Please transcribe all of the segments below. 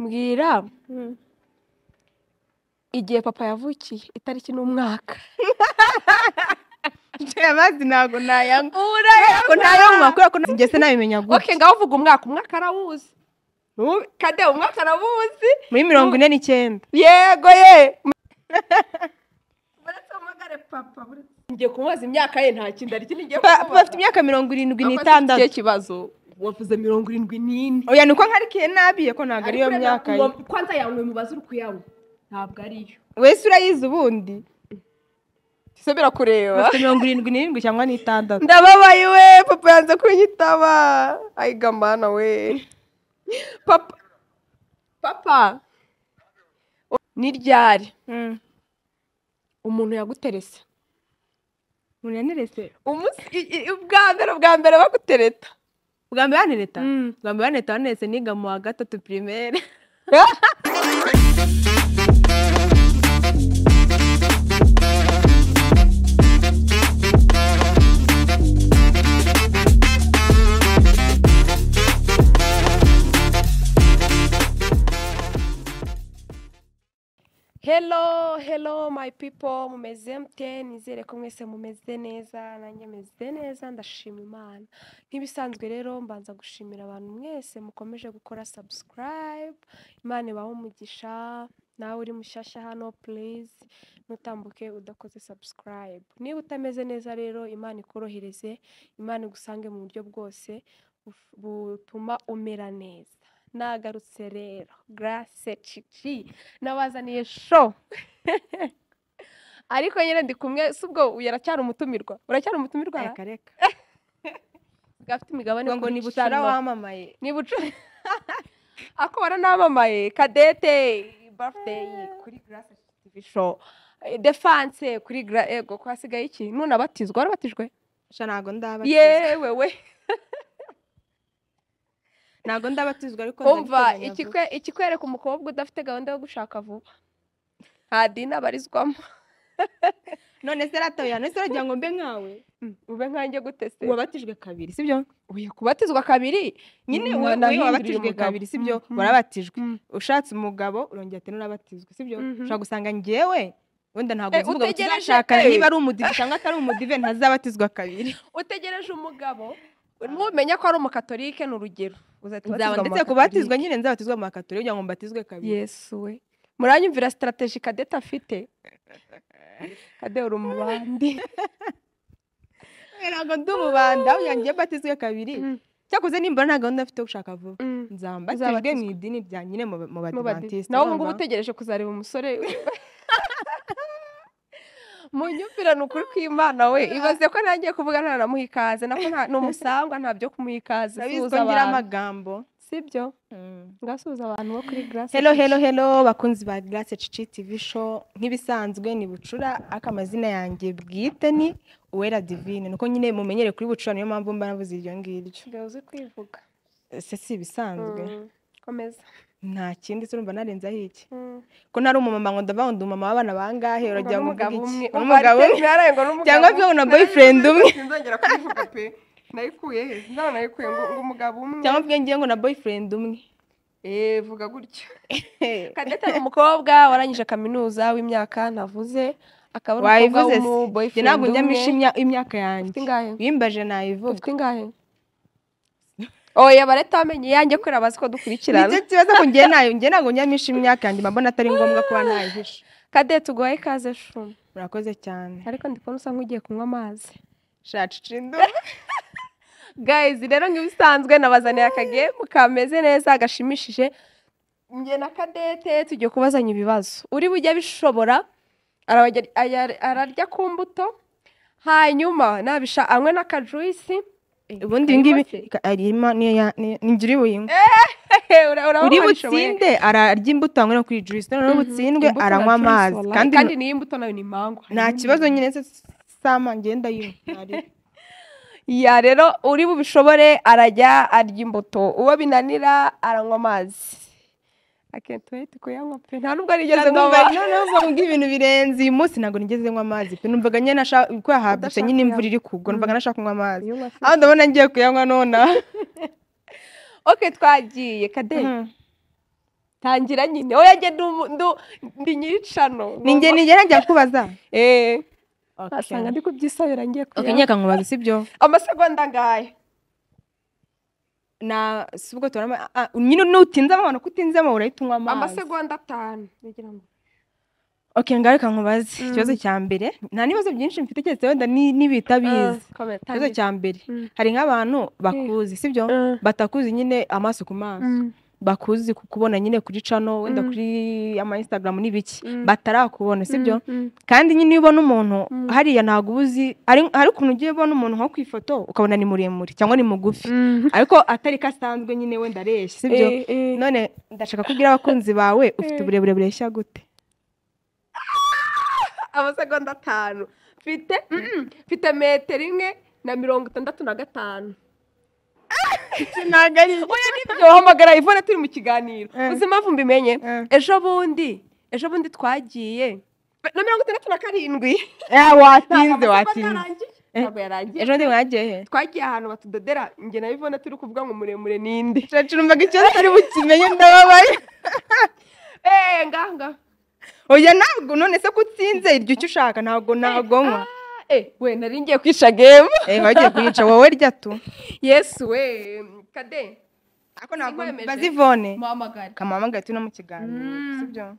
Mbwira igihe papa yavukiye itariki n'umwaka amazi ntabwo nayanywa urayabona ko ntayanywa kubera ko ngese nabimenya gutya oke ngaho uvuga umwaka umwaka arawuzi N'ubu- kade umwaka arawuzi muri mirongo ine n'icyenda yego ye uretse umugare papa uretse- ngiye kumubaza imyaka ye nta kintu ari kintu ngiye Pa- papa afite kumubaza imyaka mirongo irindwi Papa afite n'itandatu ikihe kibazo wavuze mirongo irindwi n'ine oya ni uko nkarikiye nabi ko ntabwo ariyo Ariko myaka ye uwo- kwanza yawe mubaze uri kuyanywa ntabwo ariyo wese urayizi ubundi ese birakureba afite mirongo irindwi n'irindwi cyangwa n'itandatu ndababaye we papa yanze kunyitaba ayiga mana we papa papa ni ryari umuntu yaguterese umuntu yaneretse umunsi i- i- ubwa mbere ubwa mbere bagutereta bwa mbere yanereta Mm. bwa mbere yanereta waneretse niga mu wa gatatu pirimere hello hello my people mumeze mute nizere ko mwese mumeze neza nanjye meze neza ndashima imana nk'ibisanzwe rero mbanza gushimira abantu mwese mukomeje gukora subscribe imana ibahe umugisha nawe uri mushyashya hano please ntutambuke udakoze subscribe niba utameze neza rero imana ikorohereze imana igusange mu buryo bwose buf- butuma umera neza nagarutse rero grace cici nabazaniye sho ariko nyine ndi kumwe si ubwo yaracyari umutumirwa uracyari umutumirwa ra? reka reka gafite imigabane ngo ni bucura kurishanwa. wamamaye ni bucu ako baranamamaye kadete birthday kuri grace tv show Eh, defense kuri gra ego ko hasigaye iki nuna batizwa warabatijwe sha ntabwo ndabatizwa yewe we ntabwo ndabatizwa ariko umva ndabiteganya vuba. ikikwe- ikikwereka umukobwa udafite gahunda yo gushaka vuba nta dini abarizwamo none se ratoya none se uragira ngo mbe nkawe ube nkanjye gutese wabatijwe kabiri sibyo uye kubatizwa kabiri nyine Mwana wowe mpindurira wowe wabatijwe umugabo. kabiri sibyo Mhm. warabatijwe Mhm. ushatse umugabo urongera ati nurabatizwe sibyo Mhm. ushobora gusanga njyewe wenda ntabwo Eh, nzi umugabo utegereje tuzashakana pe. niba ari umudive cyangwa atari umudive ntazabatizwa kabiri utegereje umugabo ntumenya ko ari umukatolike ni urugero uzahita nzaba ubatizwa mu ndetse ku bakatolike. batizwa nyine nzabatizwa mu bakatore kugira ngo mbatizwe kabiri yesu we muranyumvira sitarategi kadeta afite kade uri umubandi ntabwo ndi umubanda aho yanjye mbatizwe kabiri cyakoze nimbona nta gahunda mfite yo gushaka vuba nzambatijwe mu Uzabatizwe. idini rya nyine mu mu badivantiste nawe ubu ngubu utegereje kuzareba umusore mu nyumvira ni ukuri kw'imana we ibaze ko ntangiye kuvuga ntanamuha ikaze nako nta- ni umusangwa nta byo kumuha ikaze suhuza ngira abantu. amagambo sibyo ngasuhuza abantu bo kuri grace Hello, hello, hello, bakunzi ba Grace Cici TV show. Nk'ibisanzwe ni Bucura, ariko amazina yanjye bwite ni Uwera Divine. Nuko nyine mumenyere kuri Bucura niyo mpamvu mba navuze iryo ngiryo. Nsigaye uzi kwivuga Ese si ibisanzwe. Mm. komeza Nta kindi se urumva narenzaho iki? Mm. Ko ntari umumama ngo ndavuga ngo ndi umumama w'abana bangahe Ngo uragira ngo n'umugabo uvuge umwe. iki? Urumva Umugabo ari umwe. terminale, ngo n'umugabo Cyangwa umwe. se ubona boyfriend umwe. sinzongera kubivuga pe nayikuye he sinzaba nayikuye ngo ngo umugabo umwe Cyangwa mvuge ngiye ngo na boyfriend umwe. eh vuga gutyo kadete ni umukobwa warangije kaminuza w'imyaka navuze akaba ari umukobwa Wayivuze w'umu se. Njye boyfriend ntabwo njyamisha umwe imya- imyaka ufite yanjye. ingahe Wimbaje nayivuga. ufite ingahe oya bareta bamenye iyanjye kubera bazi ko dukurikirana Nicyo kibazo ko njye nayo njye ntabwo nyamisha imyaka yanjye mba mbona atari ngombwa kuba nayihisha. kadete uguhaye ikaze shuma murakoze cyane ariko ndi kubona usa nk'ugiye kunywa amazi shacicindu gayizi rero nk'ibisanzwe nabazaniye akagemu kameze neza gashimishije njye na kadete tugiye kubazanya ibibazo uri bujye bishobora arabajya- aya- ararya ku mbuto hanyuma nabisha anywe n'akajuisi ubundi karimo ibingibi se. ka- arimo niyo ya- ni- ni ngira ubuyinywa Ura- urabona uri wabishoboye. butsinde ararya imbuto anywe no kuri juice noneho butsindwe Imbuto na aranywa juice, amazi wallahi. kandi kandi n'iyi mbuto nayo ni mango nta kibazo nyine se sama ngenda yinywa ya rero uri bubishobore arajya arya imbuto uwo binanira aranywa amazi akenshi tuhite kuyanywa pe nta nubwo nigeze nywa Ntabwo mba- noneho mvuga ngo ibintu birenze uyu munsi ntabwo nigeze nywa amazi pe numvaga nyine nashaka ko yahabutse Udashaka nyine imvura kuyanywa. iri kugwa numvaga nashaka kunywa amazi Iyo unywa se- aho ndabona ngiye kuyanywa nonaha ok twagiye kade tangira nyine wowe njye ndu- ndu- ndi nyiricano ni njye ni njye ntajya kubaza eee okay. wasanga ndi kubyisabira ngiye okay, kuya nyaka nkubaza sibyo amasegonda ngaya na sibwo turama ah, nyine nutinzamo abantu kutinzamo urahita unywa amazi amasegonda atanu ngira ngo okay ngaho reka nkubaze Mm. ikibazo cya mbere nta n'ibibazo byinshi mfite keretse wenda ni- Ah, n'ibitabizi komera, ikibazo tangira. cya mbere Mm. hari nk'abantu bakuzi sibyo Ah. batakuzi nyine amaso ku maso Mm. bakuzi kukubona nyine kuri cano wenda Mm. kuri ama instagram n'ibiki Mm. batarakubona sibyo Mm, kandi nyine iyo ubona umuntu Mm. hariya ntabwo uba uzi hari hari ukuntu ugiye ubona umuntu nko ku ifoto ukabona ni muremure cyangwa ni mugufi mm. ariko atari ko asanzwe nyine wenda areshya sibyo Eh, eh. none ndashaka kubwira abakunzi bawe ufite Eh. uburebure bureshya gute amasegonda atanu mfite mm, mfite metero imwe na mirongo itandatu na gatanu ntabwo ari oya nibyo hamagara ivone turi mu kiganiro Eh. uzi impamvu mbimenye Eh. ejo bundi ejo bundi twagiye na mirongo itandatu na karindwi watinze Ntabwo amasegonda watinze yarangiye. Eh. Ntabwo yarangiye ejo ndi mwagiye he twagiye ahantu batudodera njye na ivone turi kuvuga ngo muremure ninde turacurumbaga ikibazo utari bukimenye ndababaye eee ngaha ngaha oya ntabwo none se ko utsinze iryo icyo ushaka ntabwo ntabwo nywa Ah, eh we nari ngiye kwica gemu eh wagiye kuyica wowe rya tu yesu we kade ako ntabwo Singwemeje. bazivone muhamagare kamamagaye turi no mu kiganiro Mm. sibyo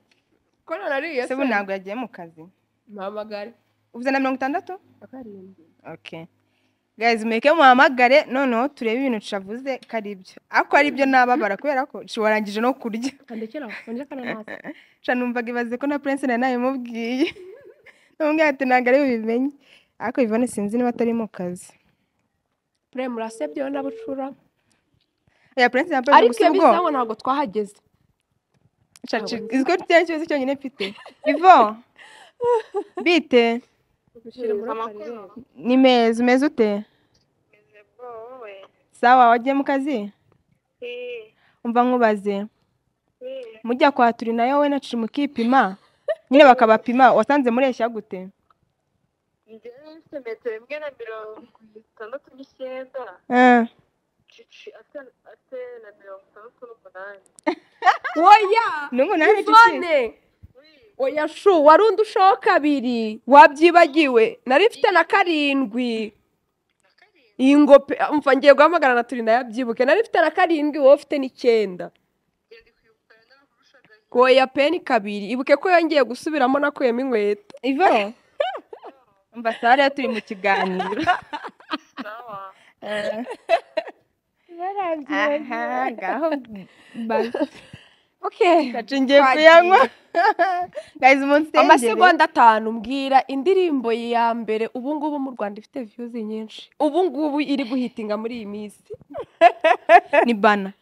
kono nariye se ubu ntabwo yagiye mu kazi muhamagare uvuze na mirongo itandatu akarindwi okay guys mureke muhamagare noneho turebe ibintu cavuze ko ari byo ako ari byo nababara kubera ko ci warangije no kurya kandekera wongera akananasi ca numvaga ibaze ko na prince na nawe mubwiye namubwiye ati ntabwo ari bubimenye ariko bivone sinzi niba atari mu kazi pure murasebye wowe n'abucura oya prince na ariko gusa iyo ubwo bisa ngo ntabwo twahageze cacu iziko rya kibazo cyonyine mfite ivo bite dushyira muri akarere ni meza umeze ute wowe sawa wagiye mu kazi Eh, umva nkubaze eh, mujya kwa turi nayo we nacu mukipima nyine bakabapima wasanze mureshya gute njyewe mfite metero imwe na mirongo itandatu n'icyenda cici ate ate na mirongo itandatu n'umunani oya nungu nawe cici ivone oya shu wari undi ushaho kabiri wabyibagiwe nari mfite na karindwi iyi ngope umva ngiye guhamagara na turi nayo abyibuke nari mfite na karindwi wowe ufite n'icyenda oya peni kabiri ibuke ko yongeye gusubiramo nakuyemo inkweto ivo umva sare turi mu kiganiro sawa Eh, barangiye aha ngaho okay bacingiye kuyanywa guys umunsi tengere amasegonda atanu mbwira indirimbo ya mbere ubu ngubu mu rwanda ifite viyuzi nyinshi ubu ngubu iri guhitinga muri iyi minsi ni bana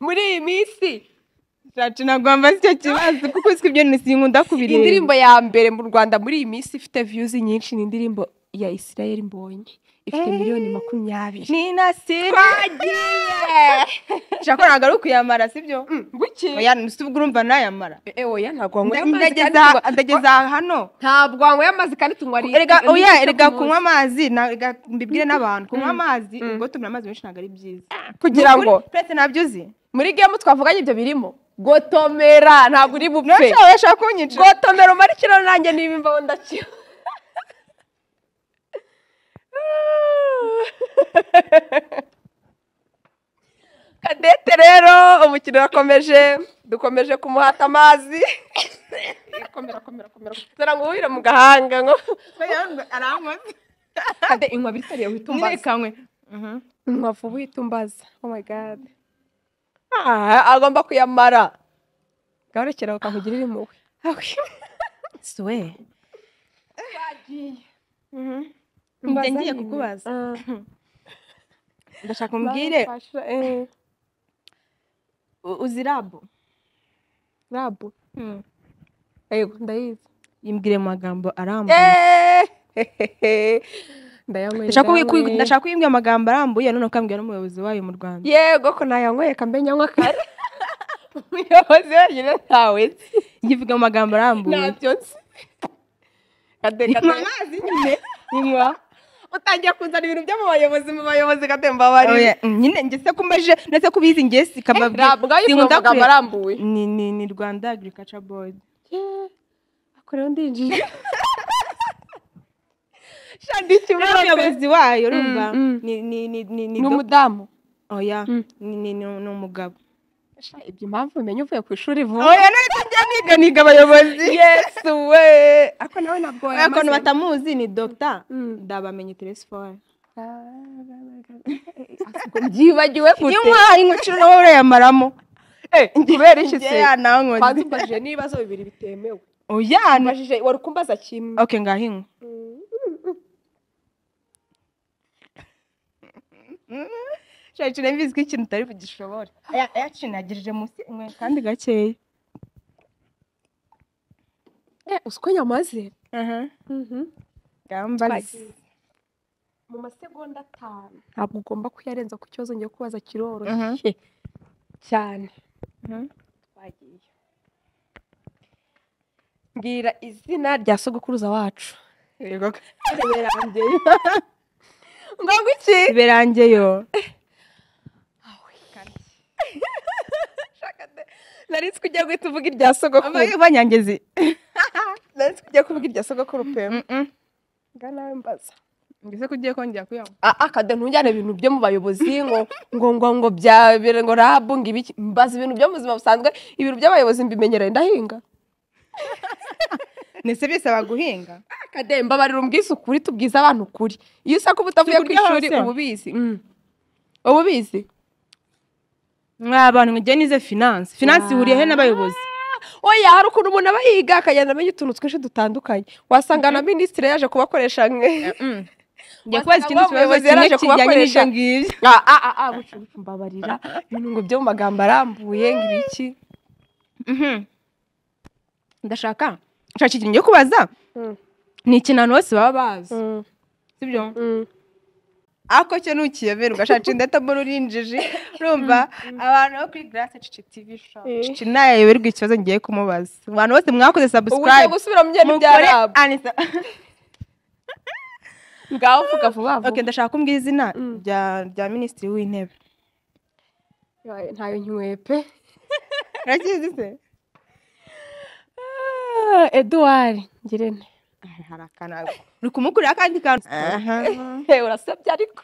muri iyi minsi cacu ntabwo wambaza icyo kibazo kuko uziko ibyo ni sinkunda kubireba indirimbo ya mbere mu rwanda muri iyi minsi ifite viyuzi nyinshi ni indirimbo ya israel mbonye ifite Eh. miliyoni makumyabiri ni nasiri twagiye nshaka ntabwo ari ukuyamara sibyo Mm, buki oya si ubwo urumva nayamara Eh, oya ntabwo wanyweye amazi kandi ndageza tunywa- ndageza hano ntabwo wanyweye amazi kandi tunywa ri- erega ri- oya ri- erega ku kunywa munsi. amazi na- erega mbibwire n'abantu kunywa Mm. amazi Mm. ubwo tumira amazi menshi ntabwo ari byiza kugira Nukuri, ngo prince ntabyo uzi muri gemu twavuganye ibyo birimo gotomera ntabwo uri bupfe ntabyo urashaka kunyica gotomera umara ikiro nanjye niba imbaho ndakiba kadete rero umukino urakomeje dukomeje kumuhata amazi komera komera komera zara ngo uhire mu gahanga ngo arankoze kade inkwa bitariye wihita umbaza ntirekanywe inkwa vuba uhita umbaza oh my god Ah, agomba kuyamara gahorekera ukamugira iri muwe suwe wagiye njye ngiye kukubaza ndashaka umbwire u- uzi rabu rabu yego ndayizi imbwire mu magambo arambuye Eh! Ndayanyweye, ndashaka kuyi- kuyi- ndayanyweye. ndashaka kuyibwira amagambo arambuye none ukambwira n'umuyobozi wayo mu rwanda yego ko nayanyweye kambe nyanywa kare umuyobozi wenyine ntawe nzi ngivuga mu magambo arambuye ntabyo nzi Kade, kade. nyine nywa utangiye kuzana ibintu byo mu bayobozi mu bayobozi gatemba bari Oya, mm, nyine ngese kumeje ndetse kubizi ngesi ntabwo ari sinkunda amagambo kure- arambuye ni ni ni Rwanda Agriculture Board akorewe ndinjiye shandika Rero umuyobozi wayo urumva Mm, mm. ni ni ni ni ni ni umudamu oya Mm. ni ni ni ni umugabo Sha, ibyo impamvu umenye uvuye ku ishuri vuba oya none tujya niga niga abayobozi yesu we ako nawe ntabwo oya wayamaze. ukuntu batamuzi ni Dr Mm. ndabamenye telefone Ubwo byibagiwe gute inkwa inkuciro nawe urayamaramo Eh, kubera iki se njye nawe kwanza nkoze umbajije n'ibibazo bibiri bitemewe oya ni- ubajije wari kumbaza kimwe okay ngaho inkwa shaje nembizi ko ikintu utari bugishobore aya ayacinagirije munsi mwe kandi gakeya Eh, uzi uko nyamaze aha Twagiye. gambazi mu masegonda atanu ntabwo ugomba kuyarenza ku kibazo ngiye kubaza Mhm. kiroroshye cyane twagiye mbwira izina rya sogokuruza wacu yego birangeyo ngo iki berangeyo nari nzi ko ugiye guhita uvuga irya sogokuru banyangezi nari nzi ko ugiye kuvuga irya sogokuru pe nga nawe mbaza ngese ko ugiye kongera kuyanywa akade ntujyane ibintu byo mu bayobozi ngo ngo ngo ngo bya ngo rabu ngo ibiki mbaza ibintu byo mu buzima busanzwe ibintu by'abayobozi mbimenyereye ndahinga ndetse bisaba guhinga akade mbabarira umbwize ukuri tubwize abantu ukuri iyo usa ko uba utavuye ku Tukurya ishuri hose. uba ubizi Mm. uba ubizi mwa abantu mujye nize finance finance ihuriye he n'abayobozi oya hari ukuntu umuntu aba yiga akagenda amenya utuntu twinshi dutandukanye wasanga na minisitiri yaje kubakoresha mwe njya kubaza ikindi Wasanga kibazo umuyobozi kimwe yaraje kijyanye kubakoresha. n'ibyo ngibyo Ah, ah, ah, ah, bucu, bucu, mbabarira ibintu ngo byo mu magambo arambuye ngo ibiki Mhm. ndashaka nshaka ikintu ngiye kubaza Mm. ni ikintu abantu bose baba bazi sibyo Mm. ako cyo ntukiyobera ugashaka indeta mbona urinjije urumva abantu bo kuri garase cici tivi Eh. cici ntayayoberwa ikibazo ngiye kumubaza abantu bose mwakoze ubu ugiye sabusikarayibu gusubira mu byari bya mukore rabu anisa ngaho vuga vuba vuba ok ndashaka kumbwira izina Mm. rya rya minisitiri w'intebe Yawe, ntayo nkwepe urakizi se eduwari ngirente hari akantu uri kumukurira akandi kantu urasebya ariko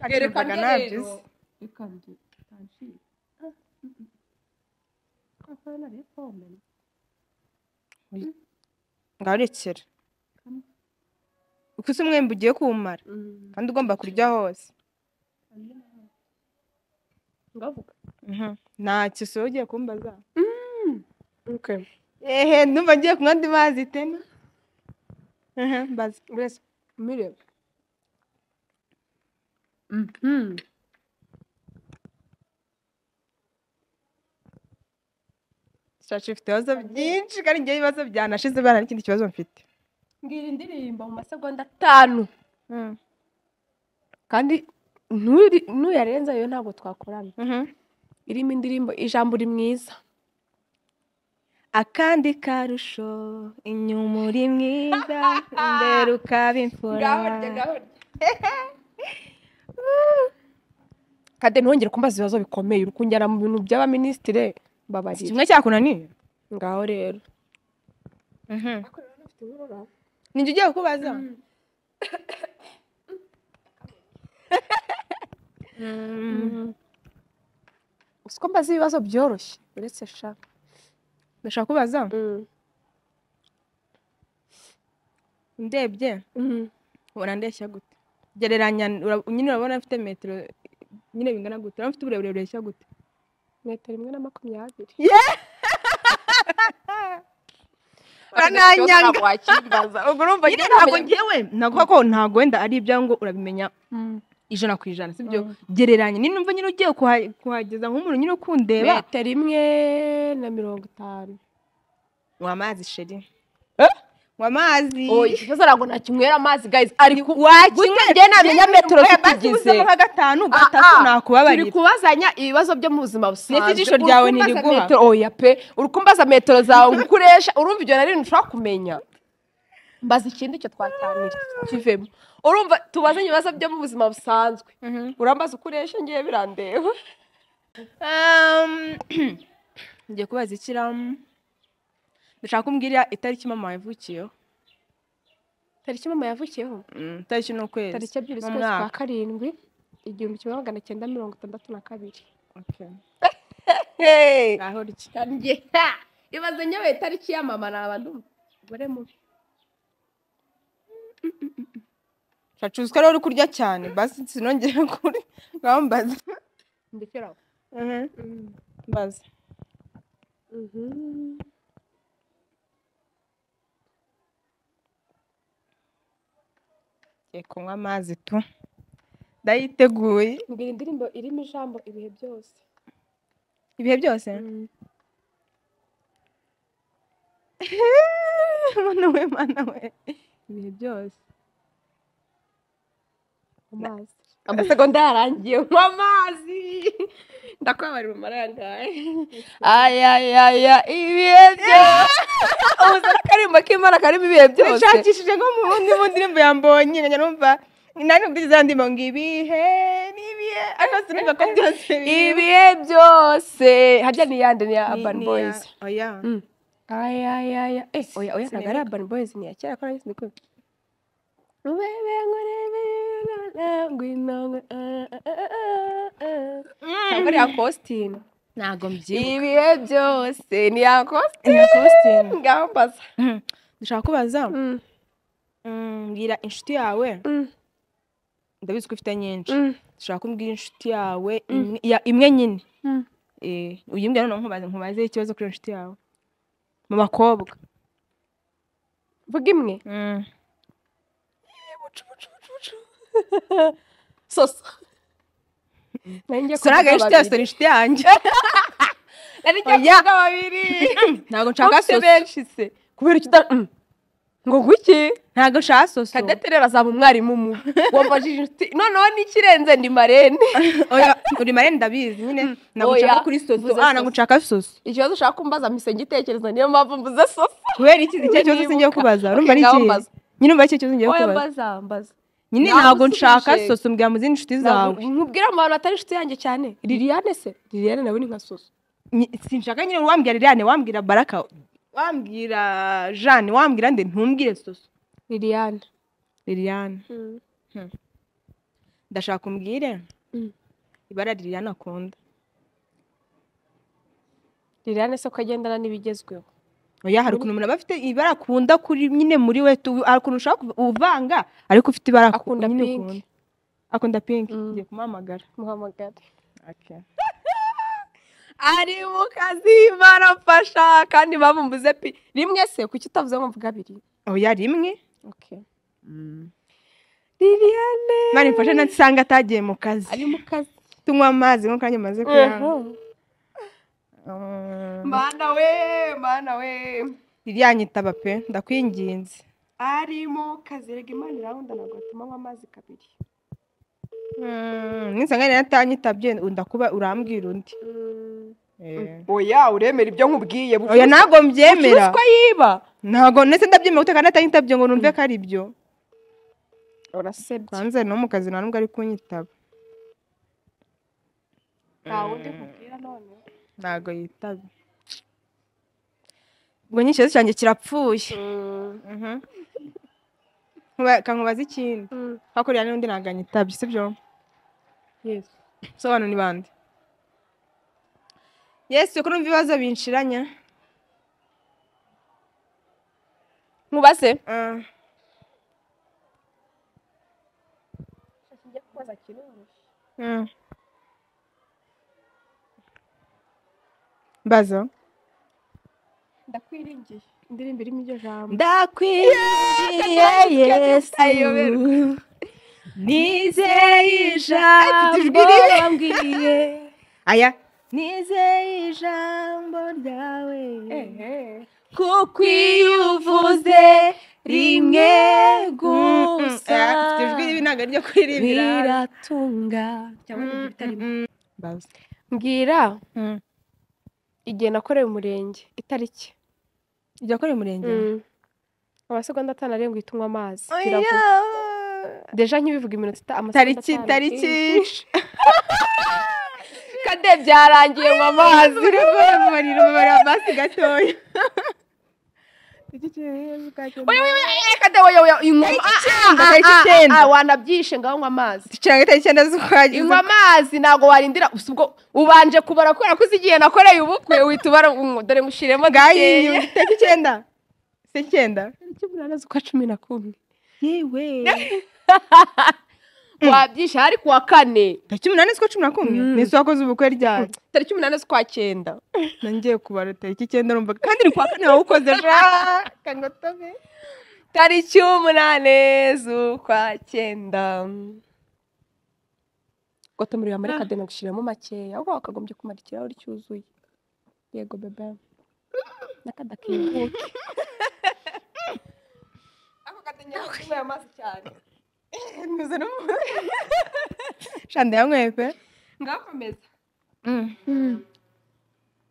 mwarerekana nabyo se ngaho rekera kuko usa umwembe ugiye kuwumara kandi ugomba kurya hose ngavuga nta kiso ugiye kumbaza okay ehe ndumva ngiye kunywa andi mazi tena Aha, mbaza mbese mirebe Mhm. shashi ifite ibibazo byinshi kandi ngewe ibibazo byanashize bana n'ikindi kibazo mfite mbwira indirimbo mu masegonda atanu kandi nturi- nuyarenza yo ntabwo twakorana Mhm. irimo indirimbo ijambo uri mwiza akandi karusho inyuma uri mwiza imbere ukaba imfura kade ntongere kumbaza ibibazo bikomeye uri kunjyana mu bintu by'abaminisitire mbabarira kimwe cyakunaniye ngaho rero Mhm. ninjye ugiye kukubaza Mhm. uzi ko mbaza ibibazo byoroshye uretse sha ndashaka kubaza ndebye ubona ndeshya gute gereranya ura- nyine urabona mfite metero nyine bingana gute urabona mfite uburebure bureshya gute metero imwe na makumyabiri Urananyanga. ubwo urumva nyine ntabwo ngewe ntabwo ko ntabwo wenda ari ibyawe ngo urabimenya ijana ku ijana sibyo gereranya nyine numva nyine ugiye kuha- kuhageza nk'umuntu nyine ukundeba metero imwe na mirongo itanu wa mazi sheri Eh? wa mazi ikibazo ntabwo nakinywera amazi gayizi ariko wakinwe gute njye namenya metero tukigize nka gatanu gatatu Ah, ah, turi nakubabarira kubazanya ibibazo byo mu buzima busanzwe N'iki jisho ryawe Uri kumbaza ntiriguha? metero- oya pe uri kumbaza metero zawe ngo ukoresha urumva ibyo nari ntushobora kumenya mbaza ikindi cyo twaganira kivemo urumva tubaze ibibazo byo mu buzima busanzwe urambaza uko uresha ngiye birandeba ngiye kubaza ikiramu ndashaka kumbwira itariki mama yavukiyeho tariki mama yavukiyeho Mm, itariki ni ukwezi tariki ebyiri mu z'ukwezi kwa mwaka. karindwi igihumbi kimwe magana cyenda mirongo itandatu na kabiri Okay. Ngaho riki. ibaze nyewe itariki ya mama ni abantu umugore mubi Shacuzwa rero uri kurya cyane basi sinongere kuri ngambaza ndikiraho mbaza Ngiye kunywa amazi tu ndayiteguye mbwira indirimbo irimo ijambo ibihe byose ibihe byose mana we mana we ibihe byose amazi amasegonda yarangiye mu amazi ndakwabarira umumaro yangaye ayayaya ibihe byose ubuze akarimbo k'imana karimo ibihe byose nashakishije nko mu bundi mu ndirimbo yambonye nkajya numva nanjye ubwiza ndirimbo ngo ibihe ni ibihe ariko sinumva ko byose biriho. ibihe byose harya ni iyande ni iya Ni- urban ni iya- boys oya Mm. ayayaya eh oya oya ntabwo ari Sinibuka. urban boys ni iya kera ko nari sinzi kumva rubebe ngurebe ngwino ntabwo ari iya Faustin. ntabwo ibihe byose ni iya Faustin. Ni iya Faustin. ngambaza dushaka kubaza Mm, mm, mbwira inshuti yawe mm, ndabizi ko ufite nyinshi mm, dushaka kumbwira inshuti yawe imwe- ya- imwe nyine mm. Eh, uyimbwira noneho nkubaze nkubaze ikibazo kuri iyo inshuti yawe mu bakobwa vuga imwe soso nari ngiye sora kuvuga inshuti yawe babiri. sora inshuti yanjye nari ngiye Oya. kuvuga babiri ntabwo nshaka Ufite soso benshi se kubera icyo uta- Mm. ngo guki ntabwo nshaka soso kadaterera azaba umwarimu mu wamfashije inshuti noneho n'ikirenze ndi marene oya uri mare ndabizi nyine ntabwo Oya, nshaka kuri soso mvuze ah ntabwo soso. nshaka soso ikibazo ushaka kumbaza mpise ngitekereza niyo mpamvu mvuze soso kubera iki icyo kibazo Nibuka. singiye kubaza urumva ari Ngaho ikihe mbaza. nyine umva icyo kibazo ngiye oya kubaza mbaza mbaza nyine Ntabwo ntabwo nshaka unsubije. soso mbwira mu zindi inshuti zawe nkubwire abantu batari inshuti yanjye cyane liliane se liliane nawe ni nka soso Nyi- sinshaka nyine wambwira liliane wambwira baraka wambwira jane wambwira nde ntumbwire soso liliane liliane ndashaka umbwire Mm. ibara liliane akunda liliane se ko agendana n'ibigezweho oya hari ukuntu umuntu aba afite ibara akunda kuri nyine muri we tu- hari ukuntu ushaka kuva- uvanga ariko ufite ibara aku- Akunda nyine pink. ukunda. akunda pinki Mm. ngiye kumuhamagara muhamagare ari mu kazi barafasha kandi bamumbuze pi rimwe se kuki utavuze ngo mvuga abiri oya rimwe liliane mani mfashe nasanga atagiye mu kazi ari mu kazi tunywa amazi nk'uko nanjye maze kuyanywa Mm. mana we mana we liliane itaba pe ndakwinginze ari mu kazi rega imana irahunda ntabwo atuma anywa amazi kabiri Mm, ninsanga rero atanyitabye ndakuba urambwira undi oya uremera ibyo nkubwiye oya ntabwo mbyemera ko yiba ntabwo ndetse ndabyemera gute kandi atanyitabye ngo numve ko ari byo urasebye hanze no mu kazi nta n'ubwo ari kunyitaba nta wundi nkubwira none ntabwo yitabye ubwo nyinshi cyanjye kirapfuye Mhm. Nkuba- kankubaza ikindi hakurya n'undi ntabwo anyitabye sibyo yesu so abantu ni bande yesu ko numva ibibazo binshiranya nkubaze Ah, njya kubaza kiroroshye mm. mbazo ndakwiringiye indirimbo irimo iryo jambo ndakwiringiye yesu nizeye ijambo wambwiye aya nizeye ijambo ryawe kuko iyo uvuze rimwe gusa afite ijwi ribi ntabwo ariryo kuririmbira biratunga cyangwa n'ibyo bitarimo mbwira igihe nakorewe umurenge itariki ijya kuri uyu murenge amasegonda atanu arindwi tunywa amazi Oya. biravuna deja nkibivuga iminota ita tariki tariki kade byarangiye mu mazi ziri guhamarira umubare w'amazi gatoya kade wowe wowe inkoma icyenda, ah, ah, tariki ah, icyenda. ah, wanabyishe ngaho nywa amazi ducira tariki icyenda inywa z'ukwagiza amazi ntabwo warindira gusa ubwo ubanje kubara kubera ko uzi igihe nakoreye ubukwe uhita ubara mm, dore mushyiremo bwayiyu tariki icyenda se icyenda cy'umunani z'ukwa cumi na kumwe yewe wabyishe hari kuwa kane tariki umunani z'ukwa cumi na kumwe Mm. ni zo wakoze ubukwe ryari tariki umunani z'ukwa cyenda nongeye kubara tariki icyenda urumva kandi ni kuwa kane wawukoze ja kangotobe tariki umunani z'ukwa cyenda gotomero ya marika dena gushyiramo makeya ahubwo wakagombye kumara ikirahuri cyuzuye yego bebe n'akadakibuke ako kadenya kunywa amazi cyane nyuze no mu shanda yanyweye pe ngakomeza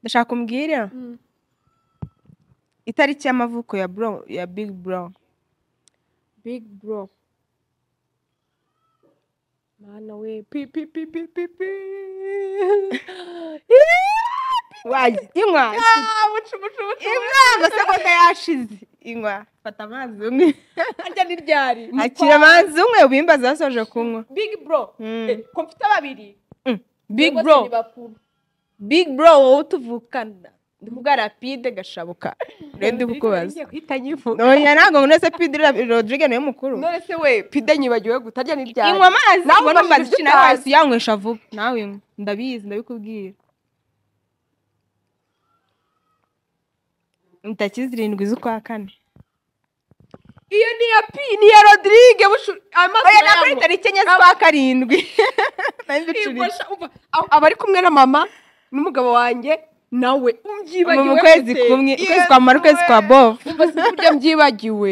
ndashaka umbwire itariki y'amavuko ya bro ya big bro big bro mana we pi pi pi pi pi pi wajya inywa bucu bucu bucu inywa amasegonda yashize inywa fata amazi umwe harya ni ryari akira amazi umwe ubimbaza yasoje kunywa big bro Mm. Eh, ko mfite babiri big Ubwo se bro ni bakuru. big bro wowe utuvukana ndivuga rapide gashabuka rero ndi kukubaza Ngiye guhita nyivuga. oya ntabwo muri wese pidi rodrigue niwe mukuru none se we pide nyibagiwe guta harya ni ryari inywa amazi Nawe ubona ubashije utazi. mbazi nawe wahise uyanywesha vuba nawe inywa ndabizi ndabikubwira itariki zirindwi z'ukwa kane iyo ni ya pi ni ya rodrigue bushu- amaso oya yabo. ntabwo ari tariki enye z'ukwa karindwi Nari mbicuritse. Ibasha- umva, ab- abari kumwe na mama n'umugabo wanjye nawe mu mbyibagiwe mu kwezi gute? kumwe Iyo ukwezi kwa mara ukwezi kwa bovu Umva sinzi uburyo mbyibagiwe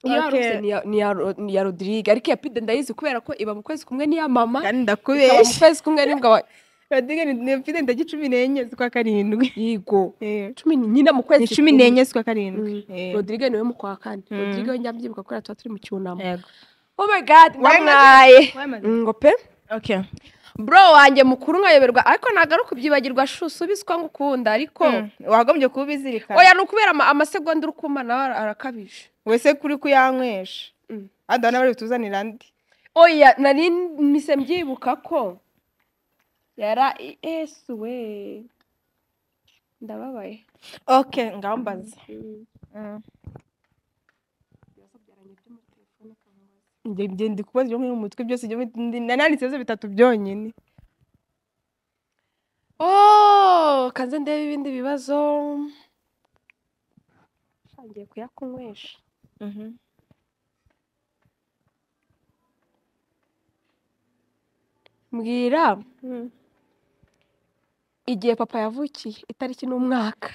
Iyo Okay. yarose ni ya- ni ya Ro- ni ya rodrigue ariko iya pide ndayizi kubera ko iba mu kwezi kumwe n'iya mama kandi ikaba mu ndakubeshya kwezi kumwe n'imbwa wa rodrigue ni- ni mfite tariki cumi n'enye z'ukwa karindwi yigo Eh. cumi ni- nyine mu ni kwezi cumi kumwe. n'enye z'ukwa karindwi Eh. rodrigue niwe mu kwa kane Mm. rodrigue we njya mbyibuka kubera tuba turi mu cyunamo Yego. oh my god Wayamaze- ndamwaye wayamaze? ngo pe Okay. bro wanjye mukuru nkayoberwa ariko ntabwo ari ukubyibagirwa shu usubizwa ngo ukunda ariko Mm. wagombye kuba ubizirikana oya ni ukubera ama- amasegonda uri kumpa nawe ara- arakabije wese kuri kuyanywesha Mm. adana bari butuzanira andi oya nari mise mbyibuka ko yara esu we ndababaye okay ngaho mbaza njye njye ndi kubaza ibyo mu mutwe byose ibyo mu- ndi- nananditse ibibazo bitatu byonyine Oh, kanze ndebe ibindi bibazo ngiye kuyakunywesha mbwira igihe papa yavukiye itariki n'umwaka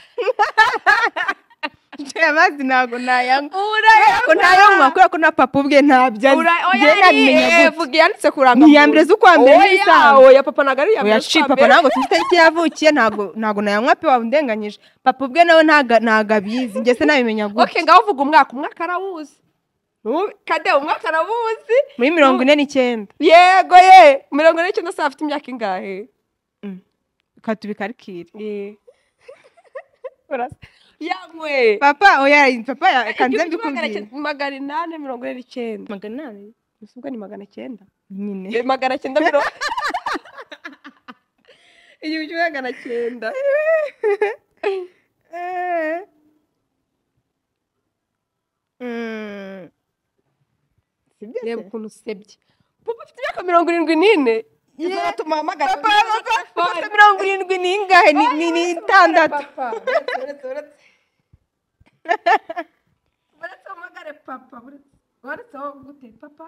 Aya amazi ntabwo nayanywa urayabona ko ntayanywa kubera ko na papa ubwe ntabyo azi Njye nabimenya gute? vuga iyanditse kuranga ni iya mbere z'ukwa mbere Oya, n'ibisanzwe oya papa ntabwo ari iya mbere oya ci z'ukwa papa mbere. ntabwo tuzi itariki yavukiye ntabwo ntabwo nayanywa pe waba undenganyije papa ubwe nawe ntaga- ntago abizi njye se nabimenya gutya okay ngaho uvuga umwaka umwaka arawuzi Ubu- kade umwaka arawuzi muri mirongo ine n'icyenda yego ye mirongo ine n'icyenda saa afite imyaka ingahe katubikarikire Urasa- yanywe papa oya papa ya- kanze Igihumbi kimwe magana mbikubwire cyenda- magana inani mirongo ine n'icyenda magana inani gusa ubwo ni magana cyenda nyine Eh, magana cyenda mirongo igihumbi kimwe magana cyenda sibyo reba ukuntu usebye papa afite imyaka mirongo irindwi n'ine izatuma hamagara papa papa mirongo irindwi n'ingahe ni ni- ni itandatu papa uretse uretse uretse uretse umugare papa uretse uretse wowe gute papa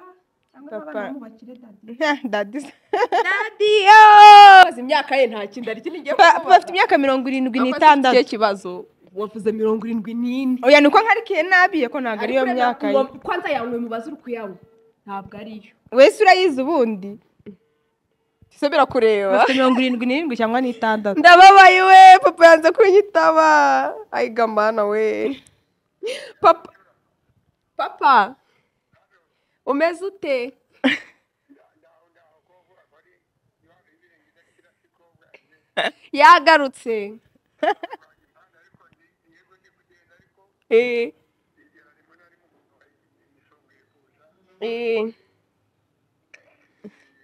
cyangwa Papa. n'abana bamwubakire dadi dadi dadi yooo imyaka ye nta kindi ari kintu igiye papa afite imyaka mirongo irindwi n'itandatu kibazo wavuze mirongo irindwi n'ine oya ni uko nkarikiye nabi ko ntabwo ariyo Ariko ureba myaka ye ngo- kwanza yawe mubaze uri kuyanywa ntabwo ariyo wese urayizi ubundi nsubira kureba afite mirongo irindwi n'irindwi cyangwa n'itandatu ndababaye we papa yanze kunyitaba ayiga mana we papa papa umeze ute yagarutse Eh. Eh.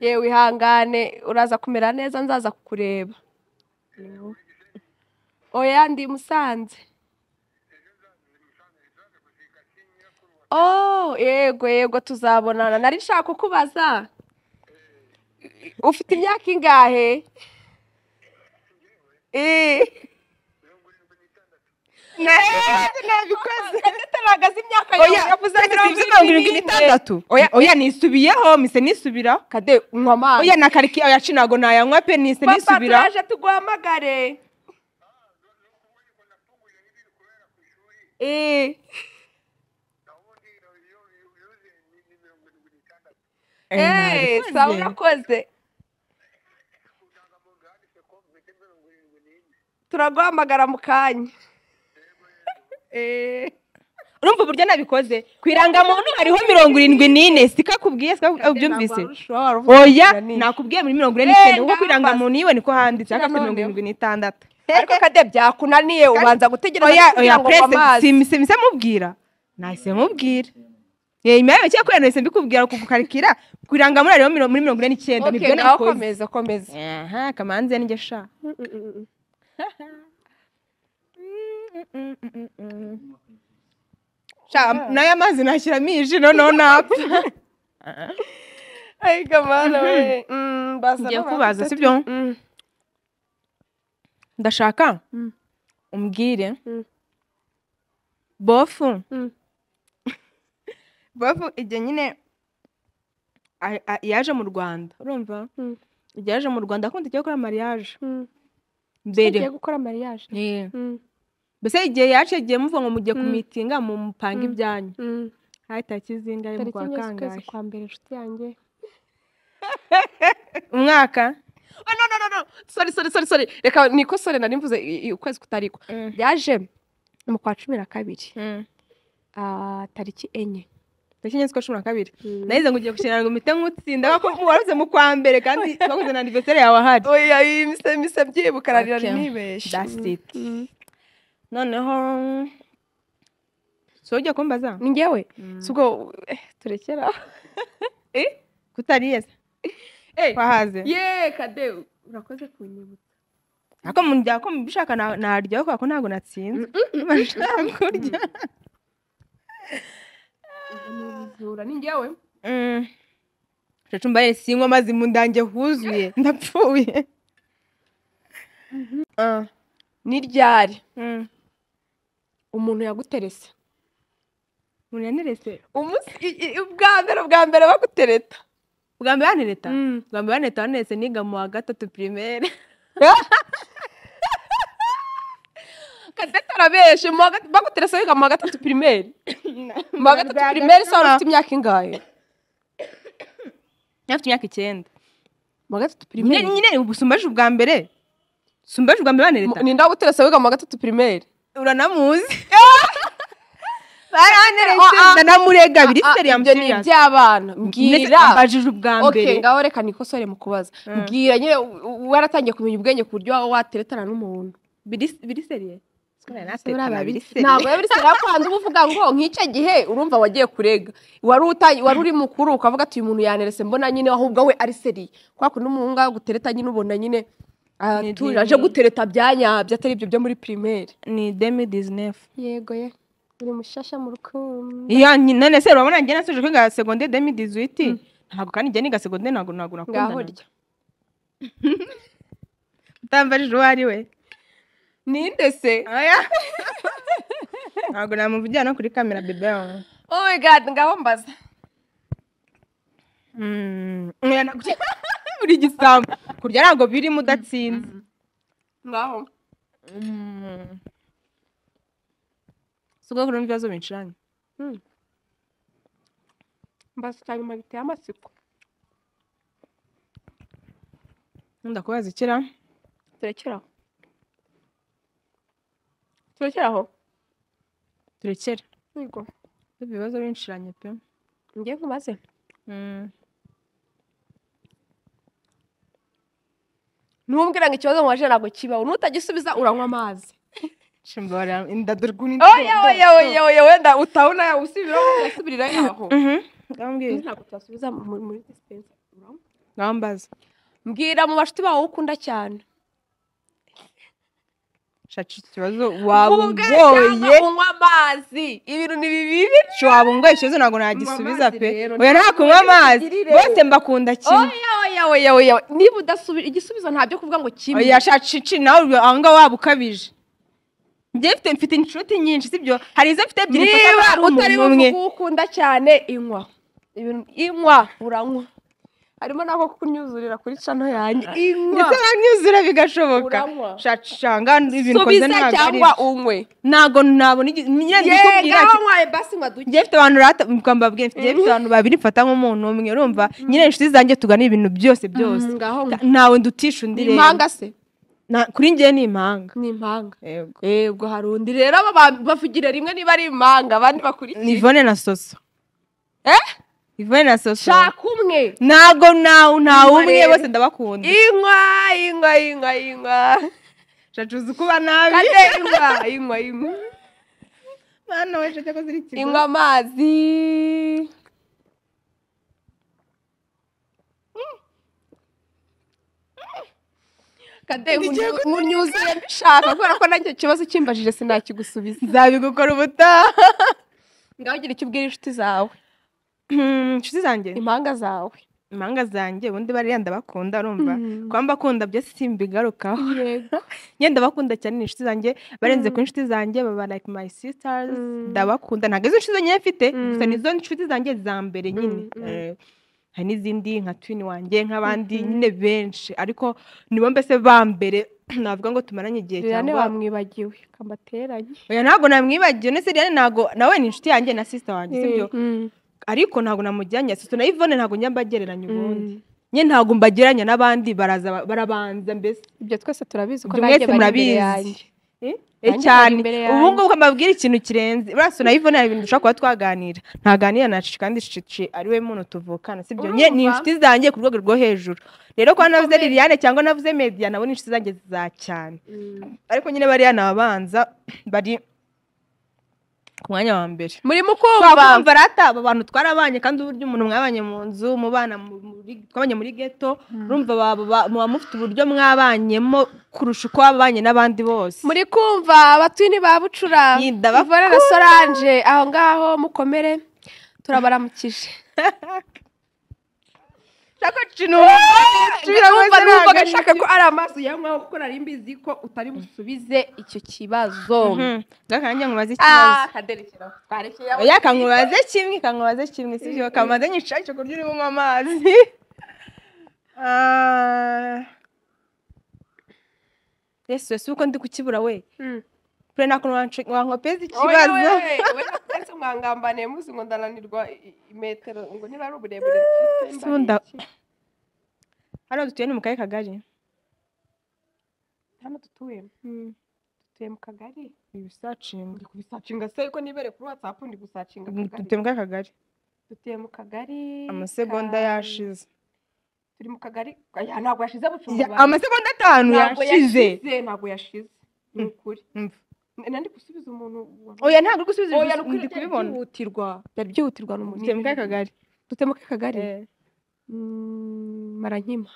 yewe ihangane uraza kumera neza nzaza kukureba oya ndi musanze Oh, yego yego tuzabonana. Nari nshaka kukubaza. Ufite imyaka ingahe? Eh. nabikoze Gataraga z'imyaka oya yavuze yavuze mirongo irindwi n'itandatu Oya. oya nisubiyeho mise nisubira Kade unywa amazi. oya na kariki oya ci ntago nayanywa pe nise Papa nisubira turaje tuguhamagare. Eh. Eh, Eh, nabikoze. sawa urakoze. Turaguhamagara mu kanya. Eh. urumva uburyo nabikoze ku irangamuntu hariho mirongo irindwi n'ine sikakubwiye sikakubwiye ubyumvise oya nakubwiye muri mirongo ine n'icyenda kuko ku irangamuntu yiwe niko handitse ariko afite mirongo irindwi n'itandatu ariko kade byakunaniye ubanza gutegereza oya oya kugira ngo unywe purese amazi simise mise mubwira nahise mubwira yewe nyuma yawe cyangwa kuriya nahise mbikubwira kugukarikira ku irangamuntu hariho miro- muri mirongo ine n'icyenda Okay, nibyo nawe nakoze komeza komeza aha kamanzi yanjye sha sha nayo amazi nashyiramo iji noneho napfa ariko mana we Mm, basa Ngiye n'abantu kubaza, batatu. sibyo? Mm. ndashaka Mm. umbwire Mm. bofu Mm. bofu igihe nyine a- a- yaje mu rwanda urumva Mm. igihe yaje mu rwanda akunda igiye gukora mariage Mm. mbere Ugiye gukora mariage Yeah. Mm, mbese igihe yaciye igihe muvuga ngo mugiye ku Mm. mitinga mu mupanga Mm. ibyanyu mm. hari tariki zingahe mu tariki kwa enye z'ukwezi kangahe kwa mbere inshuti yanjye umwaka Ah, no, no, no, no. sorry sorry sorry sorry reka nikosore nari mvuze i- i- ukwezi kutariko yaje mu kwa cumi na kabiri ah, tariki enye tariki enye z'ukwa cumi na kabiri Mm. nagize ngo ugiye gushinga ngo mpite nk'utsinda kuko waruze mu kwa mbere kandi baguze na anniversaire yawe ahari oya iyi mise mise byibuka nari nari Okay. nibeshye That's it. Mm. noneho so ujya kumbaza ni njyewe si ubwo eh, turekera aho. kutariyeze Eh, kwahaze ye kade urakoze kunyibutsa ako mujya ko mubishaka na- narya kuko ntabwo natsinze bashaka kurya umujura ni njyewe cacumba yesi sinywa amazi mu ndange huzuye ndapfuye Ah. ni ryari Mm. umuntu yaguterese umuntu yaneretse Umunsi- i- i- ubwa mbere ubwa mbere bagutereta bwa mbere yanereta bwa mbere yanereta waneretse niga mu wa gatatu primaire kadete arabeshe mu wa gat- baguteresa wiga mu wa gatatu pirimeri mu wa gatatu pirimeri se wari ufite imyaka ingahe afite imyaka icyenda mu wa gatatu nyine pirimeri nyine ubu sumbaje ubwa mbere sumbaje ubwa mbere banereta ni ndaguteresa wiga mu wa gatatu pirimeri uranamuzi Ah, ah. baranamurega biri Ah, seri ibyo ni iby'abana mbwira mbajije ubwa okay mbere ngaho reka nikosore mu kubaza Mm. mbwira nyine u- u- waratangiye kumenya ubwenge ku buryo waba wateretana n'umuntu Biri- biri seriye ntabwo rero buri sera kwanza uba uvuga ngo nk'icyo gihe urumva wagiye kurega wari uta- wari uri mukuru ukavuga ati uyu muntu yanerese mbona nyine ahubwo we ari seriye kwa kundi umuhunga gutereta nyine ubona nyine Ni atuje dini. aje gutereta byanyabyo atari ibyo byo muri pirimeri ni demi dizinefu yego ye uri mushasha mu rukundo iya nyi- none se urabona njye nasoje kwiga segonde demi dizuwiti ntabwo kandi njye niga segonde ntabwo ntabwo ngaho nakundana rya utambarije uwo ari we ninde se Oya. ntabwo namuvujyana no kuri kamera bebe wawe oh my god ngaho mbaza Mm, oya, ntabwo- buri gisambo kurya ntabwo birimo udatsinze ngaho si ubwo kurimo ibibazo bincuranye mbaza cyane nyuma biteye amatsiko nkunda kubaza ikira turekera aho turekera aho turekere yego ibibazo binshiranye pe njye nkubaze ntumbwira ngo ikibazo mubaje ntabwo kibaho n'utagisubiza uranywa amazi shimbora inda dore ukuntu oya oya oya oya wenda utabona usubiraho ugasubirira yaho ngambwira ntabwo twasubiza mu- muri dispensa ngambaza mbwira mu bashuti bawe ukunda cyane shaca ikibazo waba Uvuge cyangwa ungoye unywa amazi ibintu ni bibi shaca waba ungoye ikibazo ntabwo nagisubiza pe amazi rero, oya nta kunywa amazi mugirire. bose mbakunda kimwe oya oya oya oya niba udasubi igisubizo nta byo kuvuga ngo kimwe oya shaca ici nawe uri aho ngaho waba ukabije njye mfite mfite inshuti nyinshi sibyo hari izo mfite ebyiri gusa niba hari umuntu utari umwe. buvuge ukunda cyane inywa Ibintu- inywa uranywa harimo n'ako kunyuzurira kuri cano yanjye inywa ndetse banyuzura bigashoboka Uranywa. shacanga ibintu ukoze subiza ntabwo ari cyangwa unywe ntabwo nabona igi- nyine ndikubwira yegaho ati nywaye basi nywa duke njye mfite abantu rata mukamba bwe mfite njye mfite abantu babiri mfata nk'umuntu umwe urumva nyine inshuti zanjye tugana ibintu byose byose Mm, ngaho Ta- ntawe ndutisha undi ni rero impanga se Na- kuri njye ni impanga ni impanga Yego. yego hari undi rero aba ba- bavugira rimwe niba ari impanga abandi ni bakurikiye Yvonne na soso Eh? Yvonne na soso shaka umwe ntabwo ntawe ntawe Inyuma umwe rero. bose ndabakunda inywa inywa inywa inywa shacuza kuba nabi kate inywa inywa inywa mwana we shacu akoze ikigo inywa amazi kate munyuzure mbishaka kubera ko nanjye ikibazo kimbajije sinakigusubiza nzabigukora ubutaha ngaho ugira icyo ubwira inshuti zawe Hmm, inshuti zanjye impanga zawe impanga zanjye ubundi bariya ndabakunda urumva Mm. kuba mbakunda byose simbigarukaho yego njye ndabakunda cyane ni inshuti zanjye barenze kuri inshuti zanjye baba like my sisters Mm. ndabakunda ntabwo izo inshuti zanjye mfite Mm. gusa nizo inshuti zanjye za mbere nyine Mm, mm. Eh, hari n'izindi nka twini wanjye nk'abandi nyine benshi ariko nibo mbese ba mbere navuga ngo tumaranye igihe liliane cyangwa bamwibagiwe kambateranye oya ntabwo namwibagiwe ndetse liliane ntabwo nawe ni inshuti yanjye na sister wanjye sibyo Mm. ariko ntabwo namujyanye sister na Yvonne ntabgo njya mbagereranya ubundi Mm. nyine ntabwo mbagereranya n'abandi baraza barabanza mbese ibyo twese turabizi ko Ibyo nanjye mwese bari imbere murabizi. yanjye Eh? Nanjye bari cyane imbere ubu yanjye. ngubu ko mbabwira ikintu kirenze uraso na Yvonne hari ibintu dushobora kuba twaganira ntaganira na Cici kandi Cici ari we muntu tuvukana sibyo Urumva? nye ni inshuti zanjye ku rwego rwo hejuru rero kuba navuze Liliane cyangwa navuze Media nabo ni inshuti zanjye za cyane ariko nyine bariya ni abanza bari ku mwanya wa mbere murimo twakumva kumva rata aba bantu twarabanye kandi uburyo umuntu mwabanye mu nzu mubana mu- muri- twabanye muri geto urumva baba- ba- muba mufite uburyo mwabanyemo kurusha uko wabanye n'abandi bose muri kumva abatwini ba bucura Ni, ndabakunda. Yvonne na solange aho ngaho mukomere turabaramukije shaka kintu numva wese numva ntabwo ari gashaka ko ari amaso yanywaho kuko nari mbizi ko utari busubize icyo kibazo kanjye Ah, nkubaze ikibazo kaderekera twarekeye aho. oya kankubaze kimwe kankubaze kimwe sibyo kamaze nyishake kurya urimo unywa amazi Ah. yesu yesu uko ndi kukibura we Mm. kure nako wancu- wankopeza ikibazo ikibazo wese mwangambaniye muzi ngo ndananirwa i- imetero ngo niba ari uburebure Se ubundi- hano dutuye ni mu kahe kagari hano dutuye dutuye mu kagari ibisacinga ndi kubisacinga se ko nibere kuri whatsapp ndi gusacinga dutuye mu kahe kagari dutuye mu kagari amasegonda ka- yashize turi mu kagari aya ntabwo yashize Ya- bucunga amasegonda atanu yashize ntabwo yashize ni Mm. ukuri Mm. N- nandi gusubiza umuntu oya ntabwo uri gusubiza Oya, ibisubizo, nukuri ndi byari kubibona byihutirwa byari byihutirwa n'umuntu dutuye mu kahe kagari dutuye mu kahe kagari Eh. Mm, marankima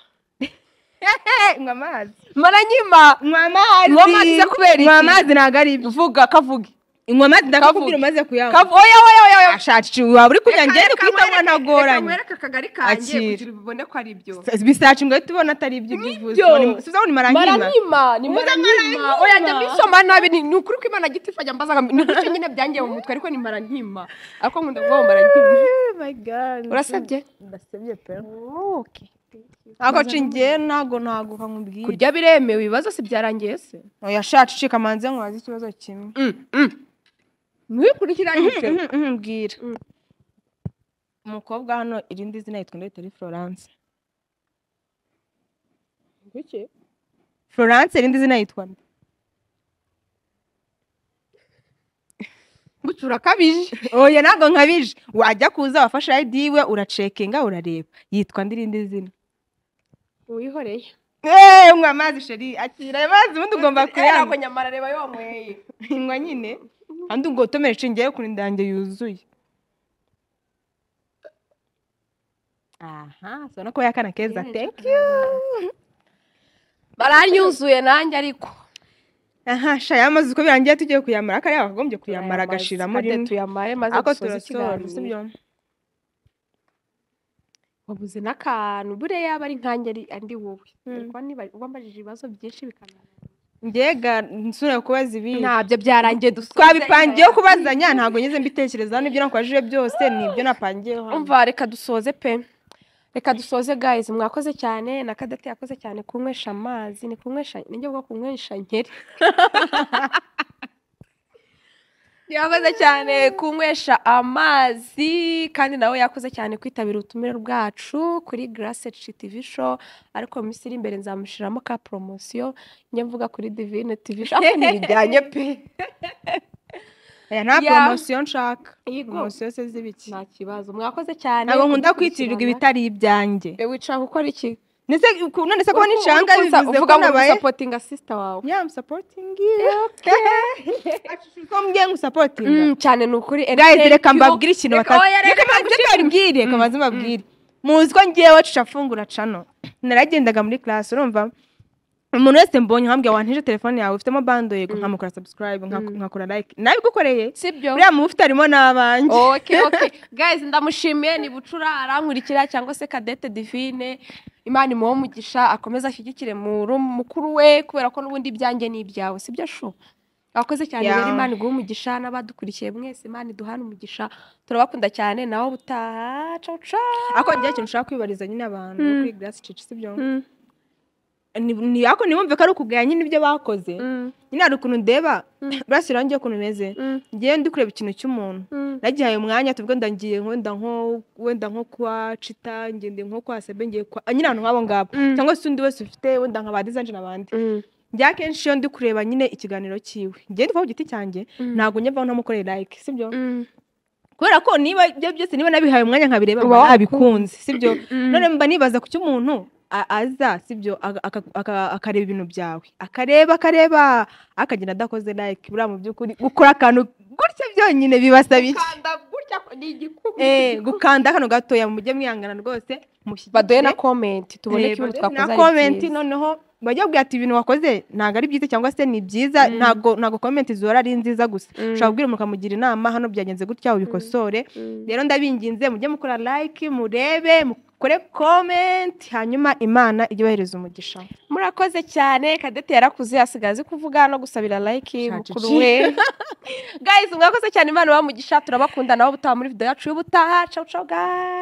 nywa amazi marankima nywa amazi Nywa amazi se kubera iki? nywa amazi ntabwo ari ibyo vuga kavuge nywa amazi Kavuge. ndakakubwira umaze kuyanywa Kavu- oya oya oya oya ashaci waba uri kunywa Reka- ngende reka kuhita nywa mwereke- ntagoranye reka mwereke akagari kanjye Akira. kugira ubibone ko ari byo bisaci ngo uhite ubona atari ibyo ibyo uvuze Nibyo. subizaho ni maranyima maranyima ni Mvuze maranyima maranyima. oya njya mbisoma nabi ni ni ukuri ko imana gitifu ajya mbaza ngo ni gutyo nyine byangeye mu mutwe ariko ni maranyima ariko nkunda kuvuga ngo maranyima urasabye ndasabye pe ntabwo cingiye ntabwo ntabwo kankubwira kurya biremewe ibibazo si byarangiye se oya shaci cika manze nkubaze ikibazo kimwe mwikuri kirangije Mhm, mhm, mbwira Mm. umukobwa hano irindi zina yitwa Ndayitari Florence Kuki? Florence irindi zina yitwa nde gutsura akabije oya ntabwo nkabije wajya kuza wafashe ayidi yiwe uracekinga urareba yitwa ndirindi zina wihoreye eee nywa amazi sheri akira ayo mazi ubundi ugomba ntabwo kuyanywa nyamara reba yonyweye nywa nyine kandi ubwo utomere inshinge yo kurinda yanjye yuzuye aha ubona ko yakana keza teki baranyuzuye nanjye ariko aha sha aya mazi uko birangiye tugiye kuyamara kariya wakagombye kuyamara Tuyamaze, agashiramo kade rimwe tuyamare maze ariko dusoze turasohora ikiganiro. sibyo wabuze n'akantu buriya yaba ari nkanjye ari andi wowe Mm. ariko niba wambajije ibibazo byinshi bikananira ngega nsubira kubaza ibindi ntabyo byarangiye dusoze twabipangiyeho kubazanya ntabwo ngeze mbitekerezaho n'ibyo nakubajije byose ni ibyo napangiyeho hano. umva reka dusoze pe reka dusoze guys mwakoze cyane na kadate yakoze cyane kunywesha amazi ni kunywesha nibyo bwo kunywesha nkeri yakoze cyane kunywesha amazi kandi nawe yakoze cyane kwitabira ubutumire bwacu kuri grace tv show ariko mu minsi iri imbere nzamushyiramo ka poromosiyo njye mvuga kuri divine tv show ariko ntibijyanye pe aya nta ya. poromosiyo nshaka Yego. poromosiyo se z'ibiki nta kibazo mwakoze cyane ntabwo nkunda kwitirirwa ibitari ibyanjye Be wicara gukora iki ndetse ku- none se kubona inshanga bivuze ko uvuga ngo nabaye usapotinga sisita wawe ya musapotingi ko mbiye ngusapotinga Mm, cyane ni ukuri guys Entertain reka you. mbabwire ikintu Reka batazi oya, reka reka mbanze mbabwire reka mbanze mbabwire muzi ko ngewe cucafungura cano naragendaga muri class urumva umuntu wese mbonye wambwiye wanteje telefone yawe ufitemo bando yego nkamukora subscribe nka- nkakora like nabigukoreye sibyo uriya mu ufite harimo n'abanjye okay okay guys ndamushimiye ni bucura arankurikira cyangwa se kadete divine imana imuhe umugisha akomeze ashyigikire mu mukuru we kubera ko n'ubundi ibyanjye ni ibyawe sibyo shu abakoze cyane Yeah. rero imana iguhe umugisha n'abadukurikiye mwese imana iduhane umugisha turabakunda cyane nawe ubutaha ciao ciao ako ngira ikintu ushaka kwibariza nyine abantu Mm. kuri glass cici sibyo Ni- ni ako nibumve ko ari ukugaya nyine ibyo bakoze Mm, nyine hari ukuntu ndeba Mm. burasira ngiye ukuntu umeze mm, ngewe ndi kureba ikintu cy'umuntu mm. nagihaye umwanya tuvuge wenda ngiye wenda nko wenda nko kwa cita ngende nko kwa sebe ngiye kwa ah, nyine ahantu nk'abo ngabo Mm. cyangwa se undi wese ufite wenda nka ba dizanje n'abandi Mm, njya akenshi iyo ndi kureba nyine ikiganiro cyiwe ngewe ndivaho ku giti cyanjye Mm. ntabwo njya mvaho ntamukoreye like sibyo mm. kubera ko niba ibyo byose niba nabihaye umwanya nkabireba Uba mba nabikunze sibyo Mm. none mba nibaza ku cy'umuntu a- aza sibyo aga- aka- aka- akareba ibintu byawe akareba akareba akagenda adakoze like buriya mu by'ukuri gukora akantu gutya byonyine bibasaba iki Gukanda gutya ko ni igikumwe. Eh, gukanda kano gatoya mujye mwihangana rwose mushyigikire. baduhe na komenti tubone Eh, ko ibintu baduhe twakoze na ari comment, byiza. noneho bajya kubwira ati ibintu wakoze ntabwo ari byiza cyangwa se ni byiza Mm. ntabwo ntabwo comment zihora ari nziza gusa Mm. ushobora kubwira umuntu ukamugira inama hano byagenze gutya ubikosore Mm. rero ndabinginze mujye mukora like murebe mukore comment hanyuma imana ijye ibahereza umugisha murakoze cyane kadete yarakuze asigaye azi kuvuga no gusabira like Sha mukuru cici. we guys mwakoze cyane imana ibahe umugisha turabakunda nawe ubutaha muri video yacu y'ubutaha ciao ciao guys